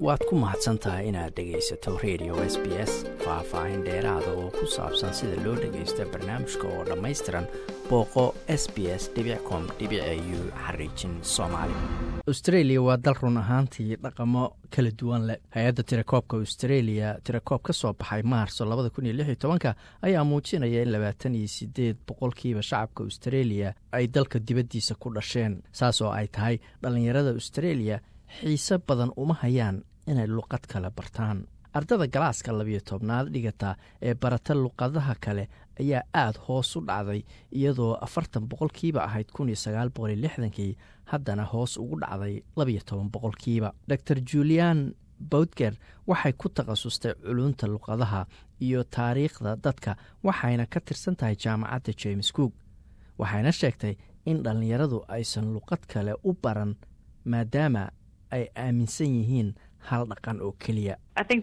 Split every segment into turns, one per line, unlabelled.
waad ku mahadsan tahay inaad dhegaysato radio s b s faah-faahin dheeraada oo ku saabsan sida loo dhagaysto barnaamijka oo dhammaystiran booqo s b s com u xariijin soomaali austreeliya waa dal run ahaantii dhaqamo kala duwan leh hay-adda tirakoobka austreeliya tirakoob ka soo baxay maarso labada kun iyo lix iyo tobanka ayaa muujinaya in labaatan iyo sideed boqolkiiba shacabka austreeliya ay dalka dibaddiisa ku dhasheen saas oo ay tahay dhallinyarada austreeliya xiise badan uma hayaan inay luqad kale bartaan ardada galaaska labiyo tobnaad dhigata ee barata luqadaha kale ayaa aad hoos u dhacday iyadoo afartan boqolkiiba ahayd kun iyo sagaal boqol iyo lixdankii haddana hoos ugu dhacday labiyo toban boqolkiiba dor julian boutger waxay ku takhasustay culunta luqadaha iyo taariikhda dadka waxayna ka tirsan tahay jaamacadda james cook waxayna sheegtay in dhallinyaradu aysan luqad kale u baran maadaama ay aaminsan yihiin hal dhaqan oo keliya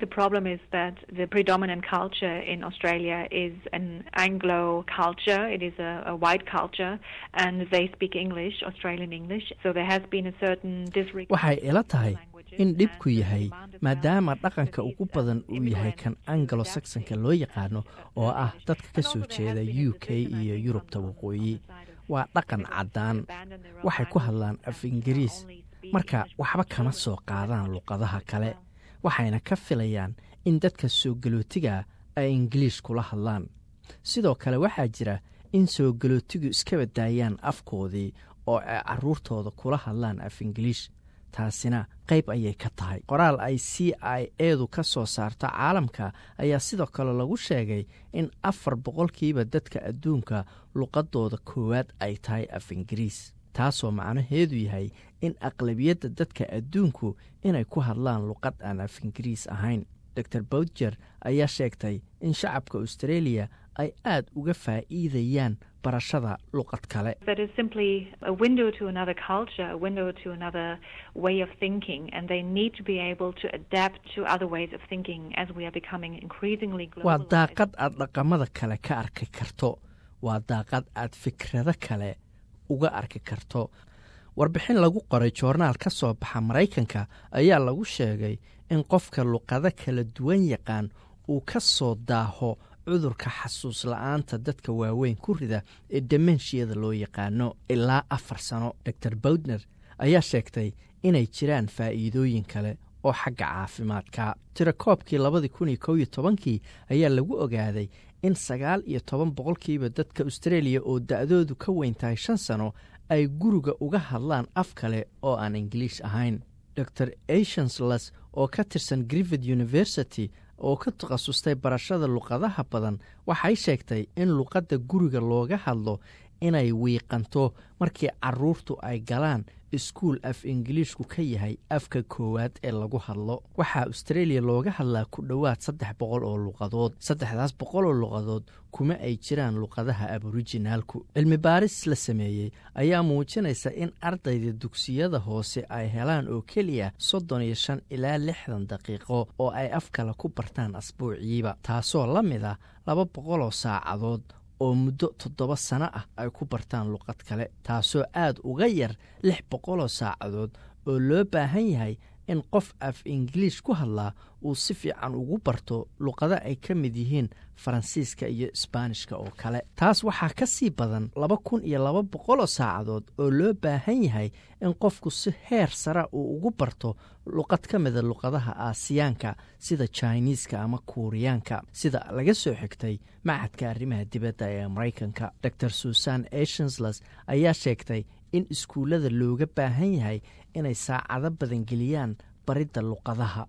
waxay ila tahay in dhibku yahay maadaama dhaqanka ugu badan uu yahay kan angalo saxonka loo yaqaano oo ah dadka ka soo jeeda u k iyo yurubta waqooyi waa dhaqan caddaan waxay ku hadlaan af ingiriis marka waxba kama soo qaadaan luqadaha kale waxayna ka filayaan in dadka soo galootiga ay ingiliish kula hadlaan sidoo kale waxaa jira in soo galootigu iska badaayaan afkoodii oo ay caruurtooda kula hadlaan af ingiliish taasina qayb ayay ka tahay qoraal ay c i edu ka soo saarto caalamka ayaa sidoo kale lagu sheegay in afar boqolkiiba dadka adduunka luqadooda koowaad ay tahay af ingiriis taasoo macnaheedu yahay in aqlabiyadda dadka adduunku inay ku hadlaan luqad aan af ingiriis ahayn dor boutger ayaa sheegtay in shacabka austreeliya ay aad uga faa'iidayaan barashada luqad kale waa daaqad aad dhaqamada kale ka arki karto waa daaqad aad fikrado kale uga arki karto warbixin lagu qoray joornaal ka soo baxa maraykanka ayaa lagu sheegay in qofka luqado kala duwan yaqaan uu ka soo daaho cudurka xasuus la-aanta dadka waaweyn ku rida ee demenshiyada loo yaqaano ilaa afar sano dor boutner ayaa sheegtay inay jiraan faa'iidooyin kale oo xagga caafimaadka tirakoobkii labadii kun iyo kow iyo tobankii ayaa lagu ogaaday in sagaal iyo toban boqolkiiba dadka austreeliya oo da-doodu ka weyn tahay shan sano ay guriga uga hadlaan af kale oo aan ingiliish ahayn dor asiansles oo ka tirsan griffith university oo ka takhasustay barashada luqadaha badan waxay sheegtay in luqadda guriga looga hadlo inay wiiqanto markii caruurtu ay galaan iskuul af ingiliishku ka yahay afka koowaad ee lagu hadlo waxaa austreeliya looga hadlaa ku dhowaad saddex boqol oo luqadood saddexdaas boqol oo luqadood kuma ay jiraan luqadaha aborijinaalku cilmi baaris la sameeyey ayaa muujinaysa in ardayda dugsiyada hoose ay helaan oo keliya soddon iyo shan ilaa lixdan daqiiqo oo ay af kale ku bartaan asbuuciiba taasoo la mid ah laba boqoloo saacadood oo muddo toddoba sano ah ay ku bartaan luqad kale taasoo aad uga yar lix boqoloo saacadood oo loo baahan yahay in qof af ingiliish ku hadlaa uu si fiican ugu barto luqado ay ka mid yihiin faransiiska iyo isbaanishka oo kale taas waxaa ka sii badan laba kun iyo laba boqoloo saacadood oo loo baahan yahay in qofku si heer sara uu ugu barto luqad ka mida luqadaha aasiyaanka sida jiniiska ama kuuriyaanka sida laga soo xigtay macadka arrimaha dibadda ee maraykanka dor susan asiansles ayaa sheegtay in iskuullada looga baahan yahay inay saacado badan geliyaan baridda luqadaha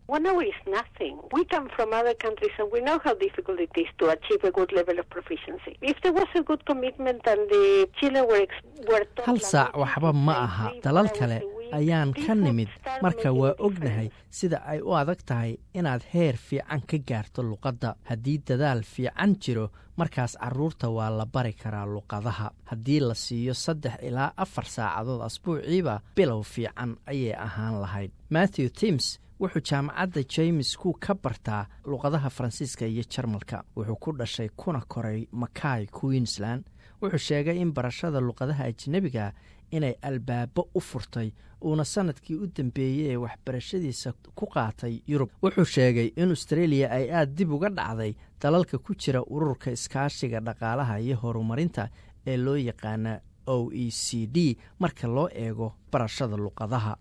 hal saac waxba ma aha dalal kale ayaan ka nimid marka waa ognahay sida ay u adag tahay inaad heer fiican ka gaarto luqadda haddii dadaal fiican jiro markaas carruurta waa la bari karaa luqadaha haddii la siiyo saddex ilaa afar saacadood asbuuciiba bilow fiican ayay ahaan lahayd matthew tims wuxuu jaamacadda james ku ka bartaa luqadaha faransiiska iyo jarmalka wuxuu ku dhashay kuna koray makay queensland wuxuu sheegay in barashada luqadaha ajnebiga inay albaabo u furtay uuna sanadkii u dambeeyey ee waxbarashadiisa ku qaatay yurub wuxuu sheegay in austreeliya ay aad dib uga dhacday dalalka ku jira ururka iskaashiga dhaqaalaha iyo horumarinta ee loo yaqaana o e c d marka loo eego barashada luqadaha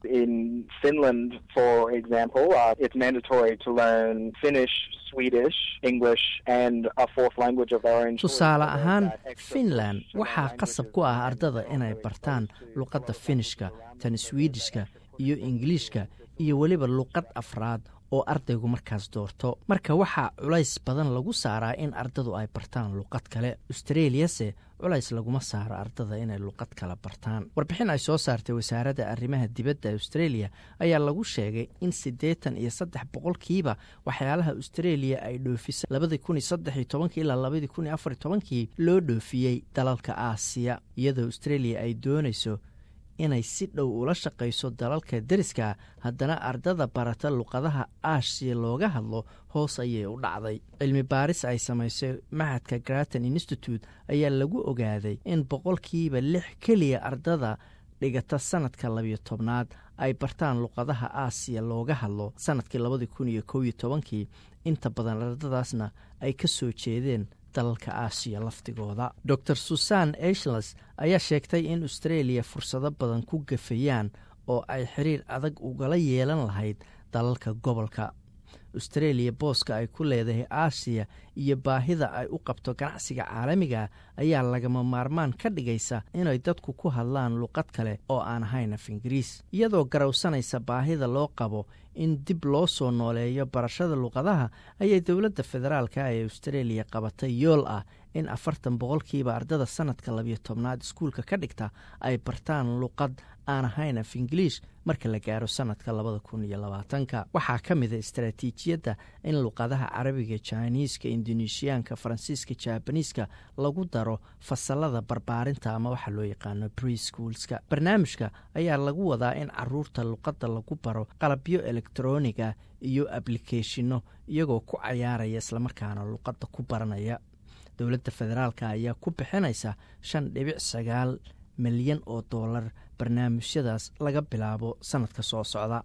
tusaale ahaan finland waxaa qasab ku ah ardada inay bartaan luqadda finishka tan swidishka iyo ingiliishka iyo weliba luqad afraad oo ardaygu markaas doorto marka waxaa culays badan lagu saaraa in ardadu ay bartaan luqad kale austreliyase culays laguma saaro ardada inay luqad kale bartaan warbixin ay soo saartay wasaaradda arrimaha dibadda australia ayaa lagu sheegay in siddeetan iyo saddex boqolkiiba waxyaalaha australia ay dhoofisay labadii kun iyo saddex iyo tobankii ilaa labadii kun iyo afar iyo tobankii loo dhoofiyey dalalka aasiya iyadoo australia ay doonayso inay si dhow ula shaqayso dalalka deriska haddana ardada barata luqadaha aasiya looga hadlo hoos ayay u dhacday cilmi baaris ay samaysay maxadka graton institute ayaa lagu ogaaday in boqolkiiba lix keliya ardada dhigata sanadka labiyo tobnaad ay bartaan luqadaha aasiya looga hadlo sanadkii labadii kun iyo kow iyo tobankii inta badan ardadaasna ay ka soo jeedeen dalalka aasiya laftigooda dor susan ashles ayaa sheegtay in australia fursado badan ku gafayaan oo ay xiriir adag ugala yeelan lahayd dalalka gobolka australia booska ay ku leedahay aasiya iyo baahida ay u qabto ganacsiga caalamiga ayaa lagama maarmaan ka dhigaysa inay dadku ku hadlaan luqad kale oo aan ahayn af ingiriis iyadoo garowsanaysa baahida loo qabo in dib loo soo nooleeyo barashada luqadaha ayay dowladda federaalka ee australia qabatay yool ah in afartan boqolkiiba ardada sanadka labiyo tobnaad iskuulka ka dhigta ay bartaan luqad aan ahayn af ingiliish marka la gaaro sanadka labada kun iyo labaatanka waxaa ka mida istaraatiijiyadda in luqadaha carabiga jiniiska indonesiyaanka faransiiska jabaniiska lagu daro fasalada barbaarinta ama waxa loo yaqaano preschoolska barnaamijka ayaa lagu wadaa in caruurta luqadda lagu baro qalabyo elektroniga iyo ablikeeshino iyagoo ku cayaaraya islamarkaana luqadda ku baranaya dowladda federaalk ayaa ku bixinaysa shan dhibic sagaal milyan oo doolar barnaamijyadaas laga bilaabo sannadka soo socda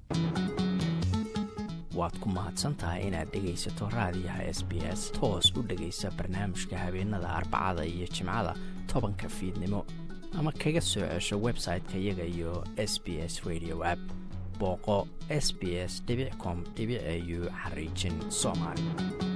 waad ku mahadsantahay inaad dhegaysato raadiyaha s b s toos u dhegaysa barnaamijka habeenada arbacada iyo jimcada tobanka fiidnimo ama kaga soo cesho website-ka iyaga iyo s b s radio app booqo s b s com au xariijin soomaali